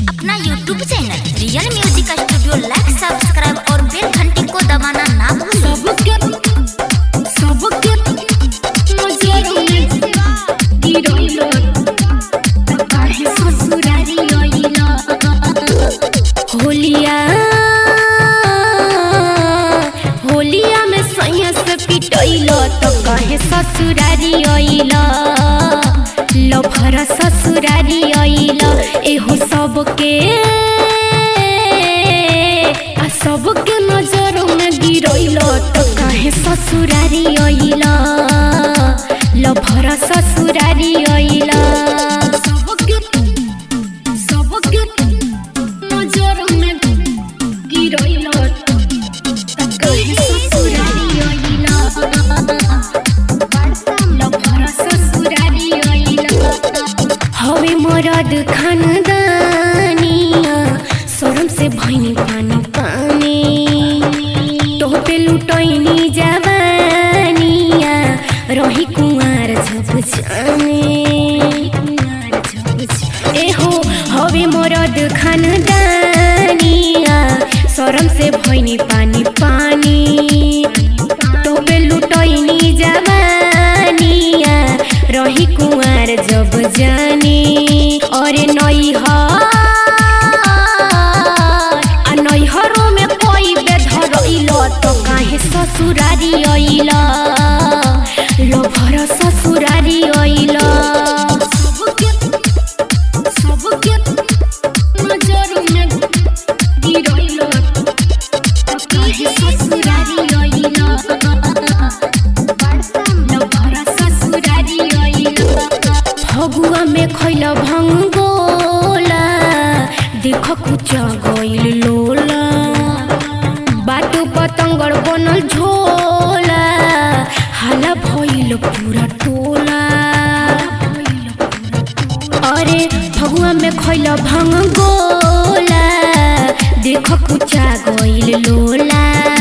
अपना YouTube channel real music studio like subscribe और bell घंटी को दबाना ना भूलें सबके सबके नजर में गिरैलो काहे ससुरारी आइला होलिया होलिया में सैया से पिटैलो तो काहे ससुरारी आइला लभर ससुरारी आइला एहो सबके आ सबके नजर में गिरैलो तो काहे ससुरारी आइला लभर ससुरारी आइला सबके सबके नजर में गिरैलो तो काहे ससुरारी आइला लभर ससुरारी आइला हवे मरद खानदानिया शरम से भैनी पानी पानी तोहपे लुटैनी जवानिया रही कुंवार झप एहो हवे मरद खानदानिया शरम से भैनी पानी पानी तोहपे लुटैनी जवानिया रही कुंवार जब जानी और नई आ नैहरों में कोई बेधरैल तो काहे ससुरारी अइल लभर ससुरारी अइल सबके सबके नजर में गिरैल तो काहे ससुरारी अइल फगुआ में खैल भंगोला देख कुचा गइल लोला बाटो पतंगर बनल झोला हाला भइल पूरा टोला अरे फगुआ में खैल भंगोला देख कुचा गइल लोला